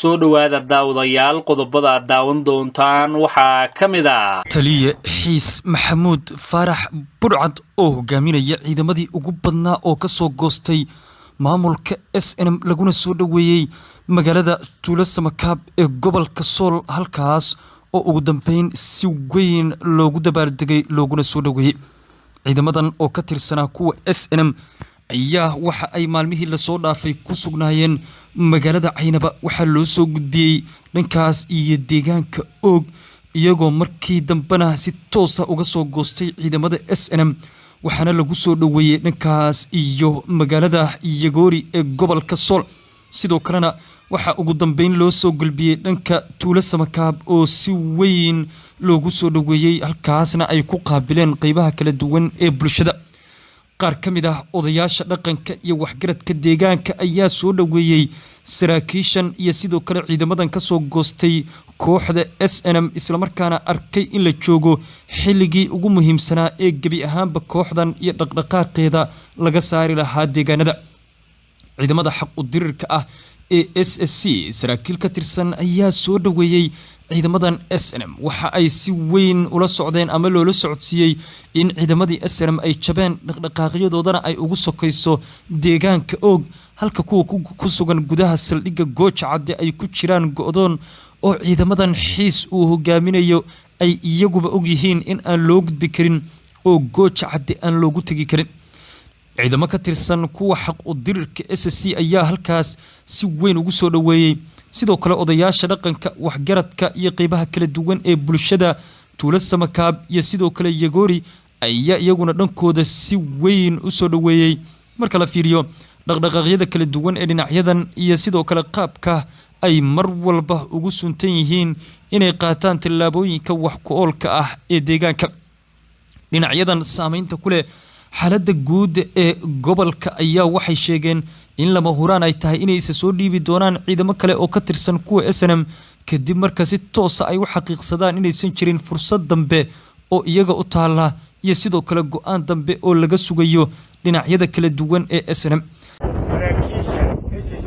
soo dhowaada daawadayaal qodobada aad daawan doontaan waxaa ka mid ah taliye xiis maxamuud faarax budhcad oo hogaaminaya ciidamadii ugu badnaa oo ka soo goostay maamulka s n m laguna soo dhoweeyey magaalada tuulo samakaab ee gobolka sool halkaas oo ugu dambeyn si weyn loogu dabaaldegay looguna soo dhoweeyey ciidamadan oo ka tirsanaa kuwa s n m ayaa waxa ay maalmihii lasoo dhaafay ku sugnaayeen magaalada caynaba waxaa loo soo gudbiyey dhankaas iyo deegaanka oog iyagoo markii dambena si toosa uga soo goostay ciidamada s n m waxaana lagu soo dhoweeyey dhankaas iyo magaalada yagoori ee gobolka sool sidoo kalena waxaa ugu dambeyn loo soo gulbiyey dhanka tuulo samakaab oo si weyn loogu soo dhoweeyey halkaasna ay ku qaabileen qeybaha kala duwan ee bulshada qaar ka mid ah odayaasha dhaqanka iyo waxgaradka deegaanka ayaa soo dhoweeyey saraakiishan iyo sidoo kale ciidamadan ka soo goostay kooxda s n m islamarkaana arkay in la joogo xilligii ugu muhiimsanaa ee gebi ahaanba kooxdan iyo dhaqdhaqaaqeeda laga saari lahaa deegaanada ciidamada xaq u dirirka ah ee s s c saraakiil ka tirsan ayaa soo dhoweeyey ciidamadan s n m waxa ay si weyn ula socdeen ama loola socodsiiyey in ciidamadii s n m ay jabeen dhaqdhaqaaqyadoodana ay ugu sokayso deegaanka oog halka kuwa ku sugan gudaha saldhigga gooja cadde ay ku jiraan go-doon oo ciidamadan xiis uu hogaaminayo ay iyaguba ogyihiin in aan loo gudbi karin oo gooja cadde aan loogu tegi karin ciidamo ka tirsan kuwa xaq u dirirka s c ayaa halkaas si weyn ugu soo dhoweeyey sidoo kale odayaasha dhaqanka waxgaradka iyo qeybaha kala duwan ee bulshada tuulo samakaab iyo sidoo kale yagoori ayaa iyaguna dhankooda si weyn u soo dhoweeyey marka la fiiriyo dhaqdhaqaaqyada kala duwan ee dhinacyadan iyo sidoo kale qaabka ay mar walba ugu suntan yihiin inay qaataan tallaabooyinka wax ku-oolka ah ee deegaanka dhinacyadan saameynta ku leh xaaladda guud ee gobolka ayaa waxay sheegeen in lama huraan ay tahay inaysa soo dhiibi doonaan ciidamo kale oo ka tirsan kuwa s n m kadib marka si toosa ay u xaqiiqsadaan inaysan jirin fursad dambe oo iyaga u taalla iyo sidoo kale go-aan dambe oo laga sugayo dhinacyada kala duwan ee s n m saraakiisha s c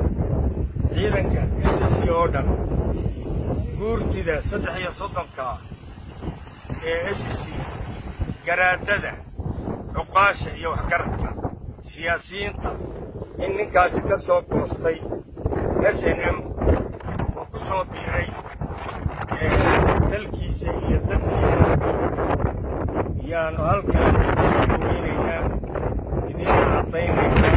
ciidanka s c oo dhan guurtida saddex iyo soddonka ee s c garaadada cuqaasha iyo waxgaradka siyaasiyiinta in ninkaasi ka soo goostay s n m oo ku soo biiray dalkiisa iyo dadkiisa yaanu halkan weynaynaa idiinka caddaynayna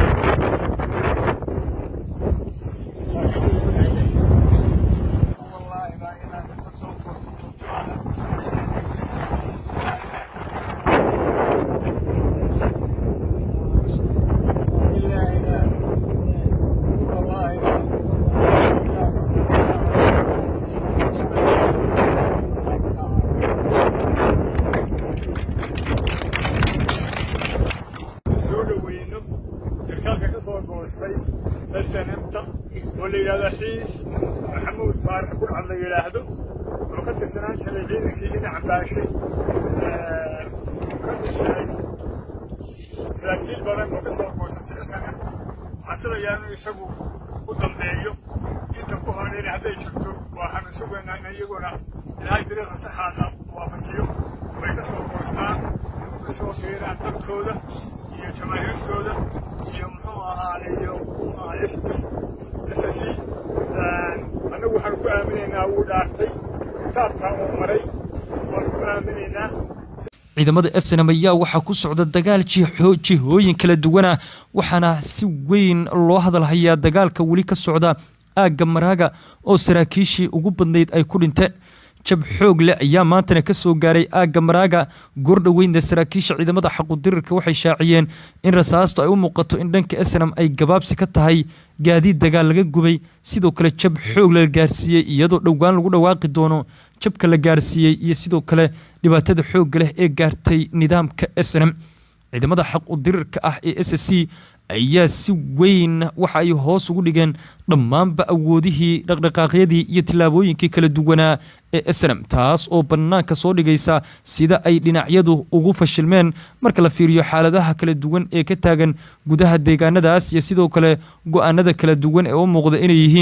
soo dhoweyno sarkaalka ka soo goostay snmta oo la yidhahdo xiis maxamuud faarax budhcad la yidhaahdo wuxuu ka tirsanaan jiray ciidankii dhinaca baashay ka dhishay saraakiil badan oo ka soo goosatay snm waxaan filayaa inuu isagu u dambeeyo inta ku horeyn hadday jirto waxaanu sugaynaa in iyaguna ilaahay dariiqa saxaada waafajiyo way ka soo goostaan ka soo geeraan dadkooda iyo jamaahiirtooda iyo muxuu ahaale iyo ss annagu waxaanu ku aaminaynaa wuu dhaartay kitaabkaa uu maray waanu ku aaminaynaa ciidamada s n m ayaa waxaa ku socda dagaal jihooyin kala duwana waxaana si weyn loo hadalhayaa dagaalka weli ka socda aagga maraaga oo saraakiishii ugu badnayd ay ku dhinteen jab xoog leh ayaa maantana ka soo gaaray aagga maraaga goordhoweynta saraakiisha ciidamada xaqudirirka waxay shaaciyeen in rasaastu ay u muuqato in dhanka snm ay gabaabsi ka tahay gaadiid dagaal laga gubay sidoo kale jab xoog la gaarsiiyey iyadoo dhowaan lagu dhawaaqi doono jabka la gaarsiiyey iyo sidoo kale dhibaatada xoogga leh ee gaartay nidaamka snm ciidamada xaq u dirirka ah ee s c ayaa si weyn waxa ay hoos ugu dhigeen dhammaanba awoodihii dhaqdhaqaaqyadii iyo tillaabooyinkii kala duwanaa ee snm taas oo bannaanka soo dhigaysa sida ay dhinacyadu ugu fashilmeen marka la fiiriyo xaaladaha kala duwan ee ka taagan gudaha deegaanadaas iyo sidoo kale go-aanada kala duwan ee u muuqda inay yihiin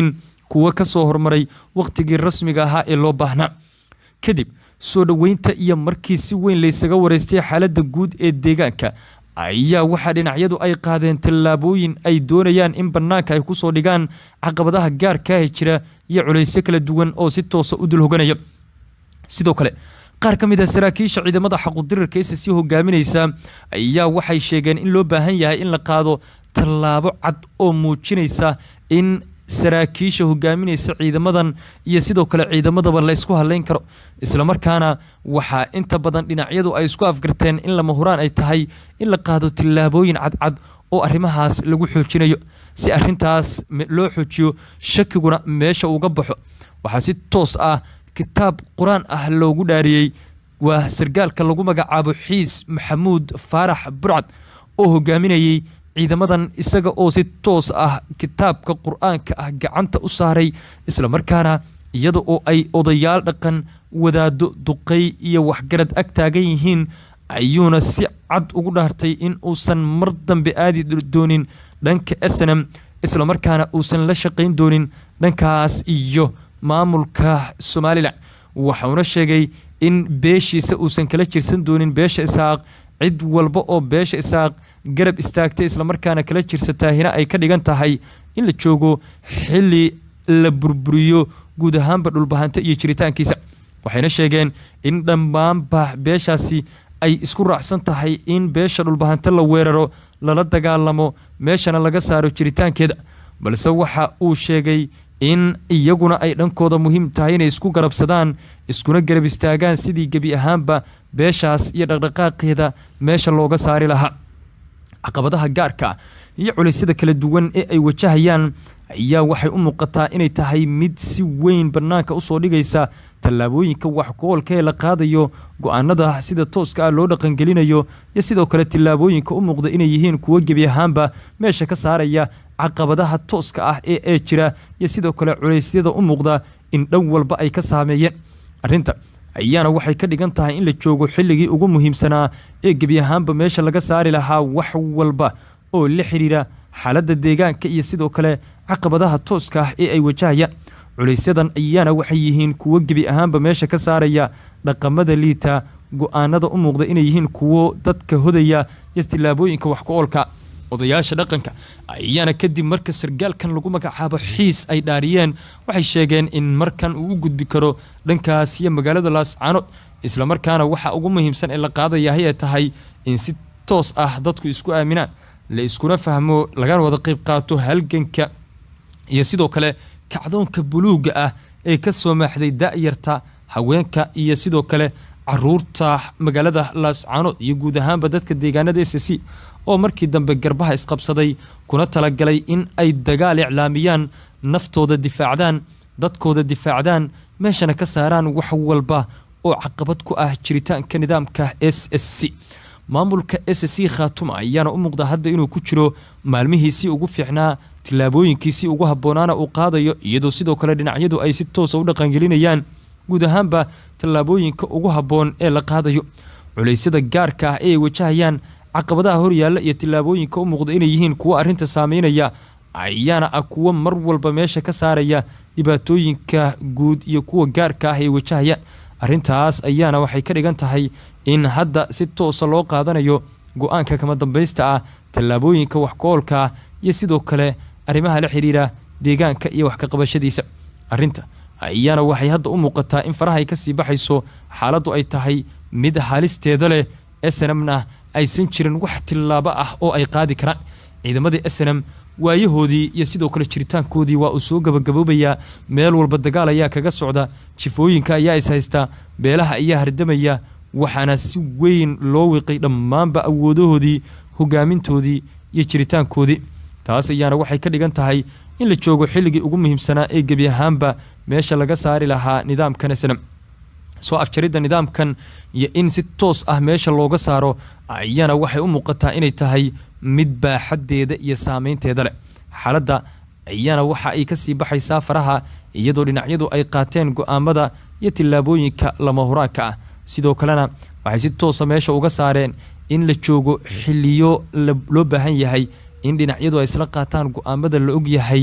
kuwo ka soo hormaray wakhtigii rasmiga ahaa ee loo baahnaa kadib soo dhoweynta iyo markii si weyn laysaga wareystay xaaladda guud ee deegaanka ayaa waxaa dhinacyadu ay qaadeen tallaabooyin ay doonayaan in bannaanka ay kusoo dhigaan caqabadaha gaarka ah jira iyo culaysyo kala duwan oo si toosa u dul hoganaya sidoo kale qaar ka mid a saraakiisha ciidamada xaqudirirka s c hogaaminaysa ayaa waxay sheegeen in loo baahan yahay in la qaado tallaabo cad oo muujinaysa in saraakiisha hogaaminaysa ciidamadan iyo sidoo kale ciidamadaba la ysku hadleyn karo islamarkaana waxaa inta badan dhinacyadu ay isku afgarteen in lama huraan ay tahay in la qaado tillaabooyin cadcad oo arrimahaas lagu xoojinayo si arintaas loo xoojiyo shakiguna meesha uga baxo waxaa si toos ah kitaab qur-aan ah loogu dhaariyey waa sargaalka lagu magacaabo xiis maxamuud faarax burcad oo hogaaminayay ciidamadan isaga oo si toos ah kitaabka qur-aanka ah gacanta u saaray islamarkaana iyada oo ay odayaal dhaqan wadaado duqay iyo waxgarad ag taagan yihiin ayuuna si cad ugu dhaartay in uusan mar dambe aadi doonin dhanka snm islamarkaana uusan la shaqayn doonin dhankaas iyo maamulka somalilan waxauna sheegay in beeshiisa uusan kala jirsan doonin beesha isaaq cid walba oo beesha isaaq garab istaagtay islamarkaana kala jirsataahina ay ka dhigan tahay in la joogo xili la burburiyo guud ahaanba dhulbahanta iyo jiritaankiisa waxayna sheegeen in dhammaanba beeshaasi ay isku raacsan tahay in beesha dhulbahante la weeraro lala dagaalamo meeshana laga saaro jiritaankeeda balse waxa uu sheegay in iyaguna ay dhankooda muhiim tahay inay isku garabsadaan iskuna garab istaagaan sidii gebi ahaanba beeshaas iyo dhaqdhaqaaqeeda meesha looga saari lahaa caqabadaha gaarka iyo culaysyada kala duwan ee ay wajahayaan ayaa waxay u muuqataa inay tahay mid si weyn bannaanka usoo dhigaysa tallaabooyinka waxgoolka ee la qaadayo go-aanada sida tooska ah loo dhaqangelinayo iyo sidoo kale tallaabooyinka u muuqda inay yihiin kuwo gebi ahaanba meesha ka saaraya caqabadaha tooska ah ee ee jira iyo sidoo kale culeysyada u muuqda in dhan walba ay ka saameeyeen arrinta ayaana waxay ka dhigan tahay in la joogo xilligii ugu muhiimsanaa ee gebi ahaanba meesha laga saari lahaa wax walba oo la xiriira xaaladda deegaanka iyo sidoo kale caqabadaha tooska ah ee ay wajahayaan culaysyadan ayaana waxay yihiin kuwo gebi ahaanba meesha ka saaraya dhaqamada liita go-aanada u muuqda inay yihiin kuwo dadka hodaya iyo tillaabooyinka wax ku oolka odayaasha dhaqanka ayaana kadib marka sargaalkan lagu magacaabo xiis ay dhaariyeen waxay sheegeen in markan uu u gudbi karo dhankaas iyo magaalada laascaanood islamarkaana waxa ugu muhiimsan ee la qaadayahay ee tahay in si toos ah dadku isku aaminaan la iskuna fahmo lagana wada qeyb qaato halganka iyo sidoo kale kacdoonka buluuga ah ee ka soo maaxday da-yarta haweenka iyo sidoo kale caruurta magaalada laascaanood iyo guud ahaanba dadka deegaanada s c oo markii dambe garbaha isqabsaday kuna talagalay in ay dagaal iclaamiyaan naftooda difaacdaan dadkooda difaacdaan meeshana ka saaraan wax walba oo caqabad ku ah jiritaanka nidaamka s s c maamulka s c khaatuma ayaana u muuqda hadda inuu ku jiro maalmihiisii ugu fiicnaa tillaabooyinkiisii ugu habboonaana uu qaadayo iyadoo sidoo kale dhinacyadu ay si toosa u dhaqangelinayaan guud ahaanba tallaabooyinka ugu habboon ee la qaadayo culeysyada gaarka ah ee ay wajahayaan caqabadaha horyaalla iyo tillaabooyinka u muuqda inay yihiin kuwo arrinta saameynaya ayaana ah kuwo mar walba meesha ka saaraya dhibaatooyinka guud iyo kuwa gaarka ah ee wajahayaan arrintaas ayaana waxay ka dhigan tahay in hadda si toosa loo qaadanayo go-aanka kama dambaysta ah tallaabooyinka waxkoolka ah iyo sidoo kale arrimaha la xiriira deegaanka iyo wax ka qabashadiisa arrinta ayaana waxay hadda u muuqataa in faraha ay kasii baxayso xaaladdu ay tahay mid halisteeda leh snmna aysan jirin wax tillaabo ah oo ay qaadi karaan ciidamadii snm waayahoodii iyo sidoo kale jiritaankoodii waa uu soo gabagaboobayaa meel walba dagaal ayaa kaga socda jifooyinka ayaa is haysta beelaha ayaa hardamaya waxaana si weyn loo wiiqay dhammaanba awoodahoodii hogaamintoodii iyo jiritaankoodii taas ayaana waxay ka dhigan tahay in la joogo xilligii ugu muhiimsanaa ee gebi ahaanba meesha laga saari lahaa nidaamkan snm soo afjaridda nidaamkan iyo in si toos ah meesha looga saaro ayaana waxay u muuqataa inay tahay mid baaxaddeeda iyo saameynteeda leh xaaladda ayaana waxa ay kasii baxaysaa faraha iyadoo dhinacyadu ay qaateen go-aamada iyo tillaabooyinka lama huraanka ah sidoo kalena waxay si toosa meesha uga saareen in la joogo xiliyo loo baahan yahay in dhinacyadu ay isla qaataan go-aamada la ogyahay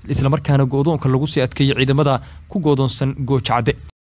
islamarkaana go-doonka lagu sii adkeeyay ciidamada ku goodoonsan goojacadde